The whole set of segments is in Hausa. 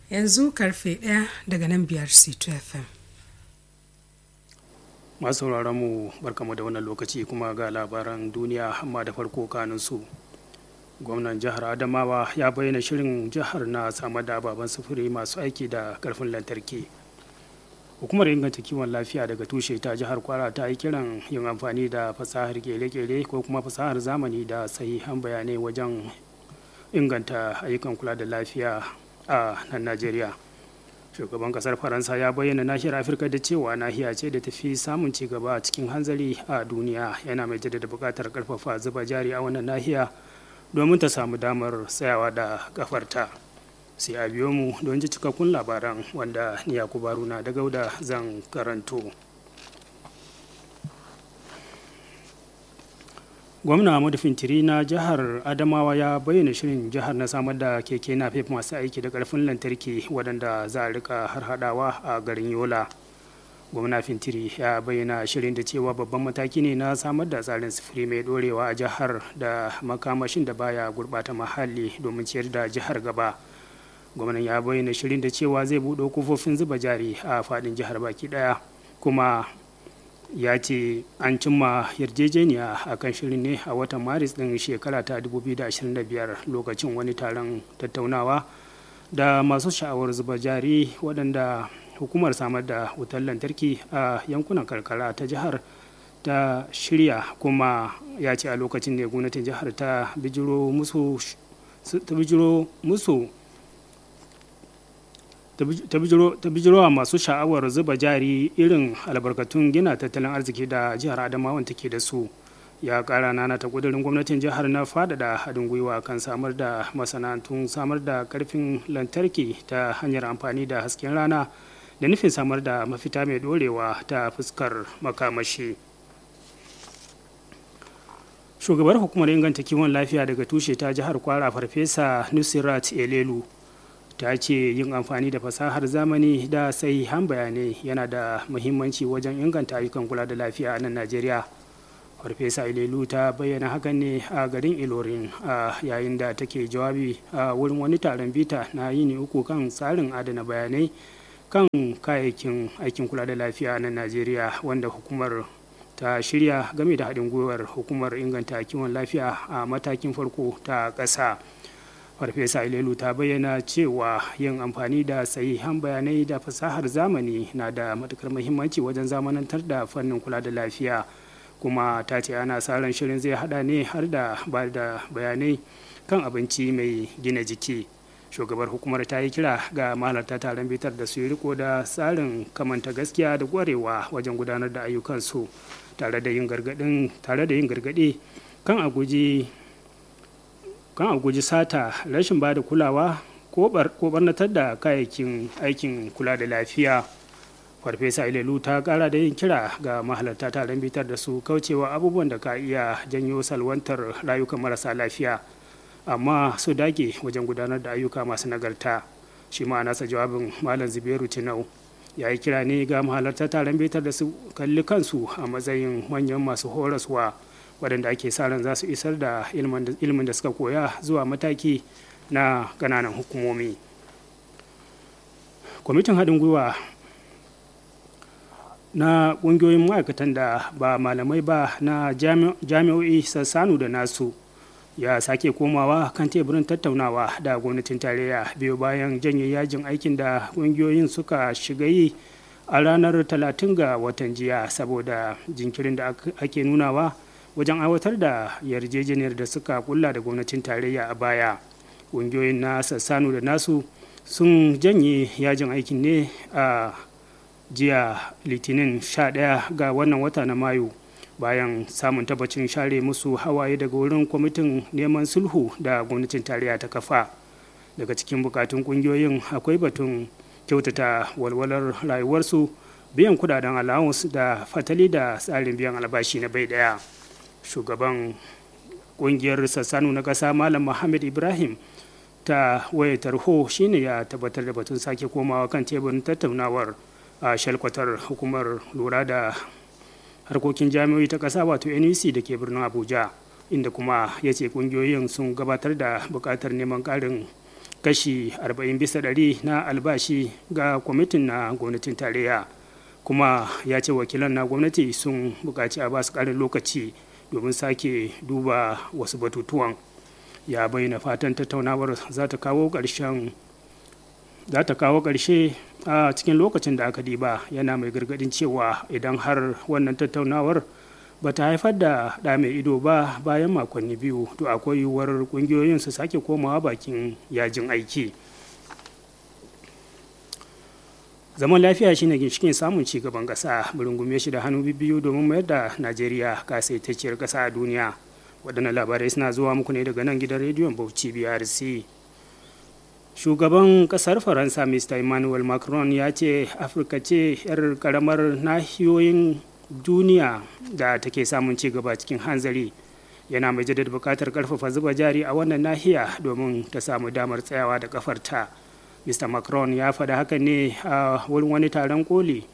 yanzu karfe ɗaya daga nan biyar c2 fm masu sauraron mu barkamu da wannan lokaci kuma ga labaran duniya amma da farko kanin su gwamnan jihar adamawa ya bayyana shirin jihar na samar da ababen sufuri masu aiki da karfin lantarki hukumar inganta kiwon lafiya daga tushe ta jihar kwara ta yi kiran yin amfani da fasahar kere-kere ko kuma fasahar zamani da sahihan bayanai wajen inganta ayyukan kula da lafiya a nan najeriya shugaban kasar faransa ya bayyana nahiyar afirka da cewa nahiya ce da tafi samun ci gaba cikin hanzari a duniya yana mai jaddada buƙatar karfafa zuba jari a wannan nahiya domin ta samu damar tsayawa da kafarta sai a biyo mu don ji cikakkun labaran wanda ni yakubu haruna da gauda zan karanto gwamna Ahmadu Fintiri na jihar Adamawa ya bayyana shirin jihar na samar da keke napep masu aiki da karfin lantarki waɗanda za a rika harhaɗawa a garin Yola. Gwamna Fintiri ya bayyana shirin da cewa babban mataki ne na samar da tsarin sufuri mai ɗorewa a jihar da makamashin da baya gurɓata muhalli domin ciyar da jihar gaba. Gwamnan ya bayyana shirin da cewa zai buɗe kofofin zuba jari a faɗin jihar baki ɗaya kuma ya ce an cimma yarjejeniya a kan shirin ne a watan maris ɗin shekara ta 2025 lokacin wani taron tattaunawa da masu sha'awar zuba jari waɗanda hukumar samar da wutar lantarki a yankunan karkara ta jihar ta shirya kuma ya ce a lokacin ne gwamnatin jihar ta bijiro musu ta bijirowa masu sha'awar zuba jari irin albarkatun gina tattalin arziki da jihar adamawa take da su ya kara nana ta kudurin gwamnatin jihar na fadada haɗin gwiwa kan samar da masana'antun samar da karfin lantarki ta hanyar amfani da hasken rana da nufin samar da mafita mai dorewa ta fuskar makamashi shugabar hukumar inganta kiwon lafiya daga tushe ta jihar kwara farfesa nusirat elelu ta ce yin amfani da fasahar zamani da sahihan bayanai yana da muhimmanci wajen inganta ayyukan kula da lafiya a nan najeriya farfesa ilelu ta bayyana hakan ne a garin ilorin a yayin da take jawabi a wurin wani taron bita na yini uku kan tsarin adana bayanai kan kayayyakin aikin kula da lafiya a nan najeriya wanda hukumar ta shirya game da haɗin gwiwar hukumar inganta kiwon lafiya a matakin farko ta ƙasa. farfesa ilelu ta bayyana cewa yin amfani da sahihan bayanai da fasahar zamani na da matukar muhimmanci wajen zamanantar da fannin kula da lafiya kuma ta ce ana sa ran shirin zai hada ne har da ba da bayanai kan abinci mai gina jiki shugabar hukumar ta yi kira ga mahalarta taron bitar da su yi riko da tsarin kamanta gaskiya da kwarewa wajen gudanar da ayyukansu tare da yin gargaɗi kan a guji kan a guji sata rashin ba da kulawa ko barnatar da kayayyakin aikin kula da lafiya farfesa ilelu ta kara da yin kira ga mahalarta taron bitar da su kaucewa abubuwan da ka iya janyo salwantar rayukan marasa lafiya amma su dage wajen gudanar da ayyuka masu nagarta shi ma nasa jawabin malam zubairu tinau ya yi kira ne ga mahalarta taron bitar da su kalli kansu a matsayin manyan masu horaswa waɗanda ake sa ran za su isar da ilimin da suka koya zuwa mataki na ƙananan hukumomi kwamitin haɗin gwiwa na ƙungiyoyin ma'aikatan da ba malamai ba na jami'o'i sassanu da nasu ya sake komawa kan teburin tattaunawa da gwamnatin tarayya biyu bayan janye yajin aikin da ƙungiyoyin suka shiga yi a ranar 30 ga watan jiya saboda jinkirin da ake nunawa wajen aiwatar da yarjejeniyar da suka kulla da gwamnatin tarayya a baya ƙungiyoyin na sassanu da nasu sun janye yajin aikin ne a jiya litinin 11 ga wannan wata na mayu bayan samun tabbacin share musu hawaye daga wurin kwamitin neman sulhu da gwamnatin tarayya ta kafa daga cikin bukatun ƙungiyoyin akwai batun kyautata walwalar rayuwarsu biyan kudaden allowance da fatali da tsarin biyan albashi na bai daya shugaban kungiyar sassanu na ƙasa malam muhammad ibrahim ta waya tarho shine ya tabbatar da batun sake komawa kan teburin tattaunawar a shalkwatar hukumar lura da harkokin jami'oi ta ƙasa wato nec da ke birnin abuja inda kuma ya ce kungiyoyin sun gabatar da buƙatar neman ƙarin kashi 40 bisa ɗari na albashi ga kwamitin na gwamnatin tarayya kuma ya ce wakilan na gwamnati sun buƙaci a basu ƙarin lokaci domin sake duba wasu batutuwan ya bayyana fatan tattaunawar za ta kawo ƙarshen za ta kawo ƙarshe a cikin lokacin da aka diba yana mai gargadin cewa idan har wannan tattaunawar ba ta haifar da ɗa mai ido ba bayan makonni biyu to akwai yiwuwar ƙungiyoyin su sake komawa bakin yajin aiki zaman lafiya shine ginshikin samun ci gaban ƙasa rungume shi da hannu biyu domin mayar da najeriya kasaitacciyar ƙasa a duniya waɗannan labarai suna zuwa muku ne daga nan gidan rediyon bauchi brc shugaban kasar faransa mr emmanuel macron ya ce afirka ce 'yar karamar nahiyoyin duniya da take samun ci gaba cikin hanzari yana mai jaddada bukatar karfafa zuba jari a wannan nahiya domin ta samu damar tsayawa da kafarta mr macron ya faɗa haka ne a wurin wani taron koli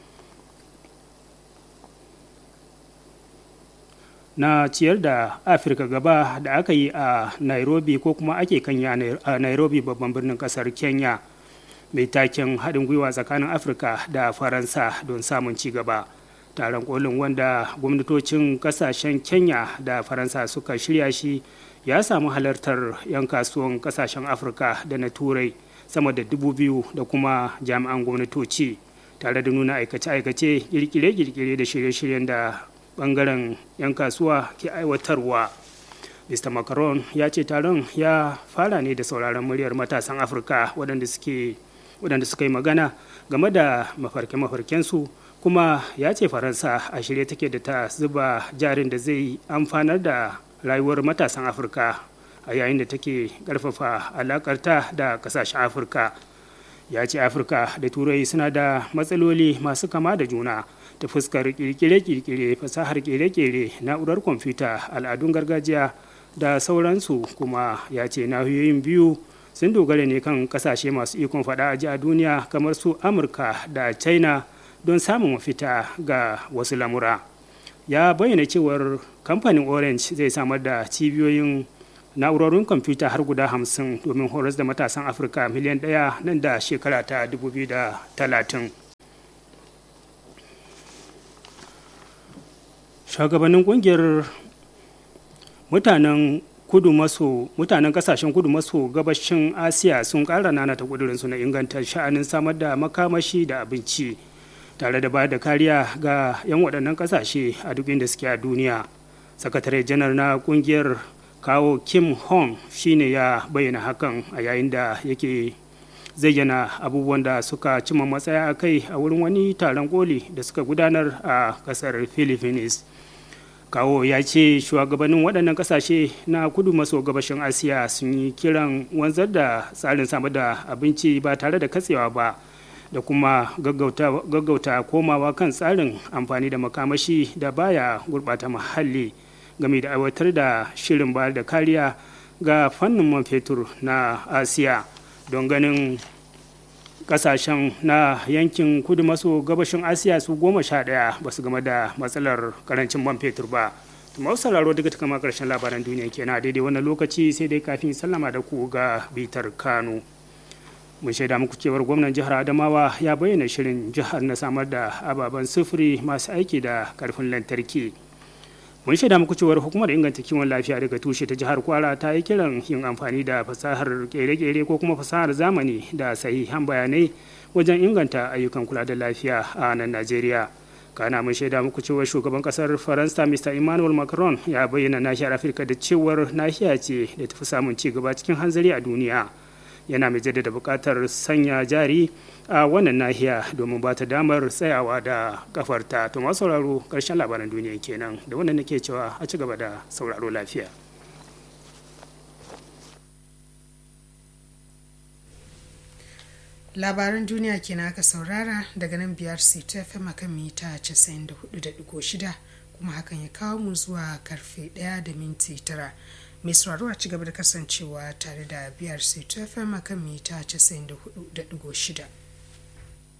na ciyar da afirka gaba da aka yi a nairobi ko kuma ake kanya a nairobi babban birnin kasar kenya mai taken haɗin gwiwa tsakanin afirka da faransa don samun ci gaba taron kolin wanda gwamnatocin kasashen kenya da faransa suka shirya shi ya samu halartar 'yan kasuwan kasashen afirka da na turai sama da dubu biyu da kuma jami'an gwamnatoci tare da nuna aikace-aikace kirkire-kirkire da shirye-shiryen da bangaren 'yan kasuwa ke aiwatarwa mr macron ya ce taron ya fara ne da sauraron muryar matasan afirka waɗanda suka yi magana game da mafarke-mafarkensu kuma ya ce faransa a shirye take da ta zuba jarin da zai amfanar da rayuwar matasan afirka a yayin da take ƙarfafa alakarta da ƙasashen afirka ya ce afirka da turai suna da matsaloli masu kama da juna ta fuskar kirkire-kirkire fasahar kere-kere na'urar kwamfuta al'adun gargajiya da sauransu kuma ya ce nahiyoyin biyu sun dogara ne kan kasashe masu ikon fada a duniya kamar su amurka da china don samun mafita ga wasu lamura ya bayyana cewar kamfanin orange zai samar da cibiyoyin na'urorin kwamfuta har guda hamsin domin horas da matasan afirka miliyan ɗaya nan da shekara ta 2030 shugabannin kungiyar mutanen kudu maso mutanen kasashen kudu maso gabashin asiya sun ƙara nanata kudurinsu na inganta sha'anin samar da makamashi da abinci tare da ba da kariya ga 'yan waɗannan ƙasashe a duk inda suke a duniya sakatare janar na kungiyar kawo kim hong shine ya bayyana hakan a yayin da yake zayyana abubuwan da suka cima matsaya a kai a wurin wani taron koli da suka gudanar a kasar philippines kawo ya ce shugabannin waɗannan ƙasashe na kudu maso gabashin asiya sun yi kiran wanzar da tsarin samar da abinci ba tare da katsewa ba da kuma gaggauta komawa kan tsarin amfani da makamashi da baya gurɓata muhalli game da aiwatar da shirin bayar da kariya ga fannin man fetur na asiya don ganin kasashen na yankin kudu maso gabashin asiya su goma sha daya ba su game da matsalar karancin man fetur ba masu sauraro daga kama karshen labaran duniya kenan daidai wannan lokaci sai dai kafin sallama da ku ga bitar kano mun shaida muku cewar gwamnan jihar adamawa ya bayyana shirin jihar na samar da ababen sufuri masu aiki da karfin lantarki mun shaida muku cewar hukumar inganta kiwon lafiya daga tushe ta jihar kwara ta yi kiran yin amfani da fasahar kere-kere ko kuma fasahar zamani da sahihan bayanai wajen inganta ayyukan kula da lafiya a nan najeriya kana mun shaida muku cewar shugaban kasar faransa mr emmanuel macron ya bayyana nahiyar afirka da cewar nahiya ce da tafi samun ci gaba cikin hanzari a duniya yana mai jaddada buƙatar sanya jari a wannan nahiya domin ba ta damar tsayawa da kafarta to masu sauraro ƙarshen labaran duniya kenan da wannan nake cewa a ci gaba da sauraro lafiya labaran duniya kenan aka saurara daga nan biyar ta fm akan mita 94.6 kuma hakan ya kawo mu zuwa karfe 1 da minti 9 mai sauraro a cigaba da kasancewa tare da biyar sai fm akan mita 94.6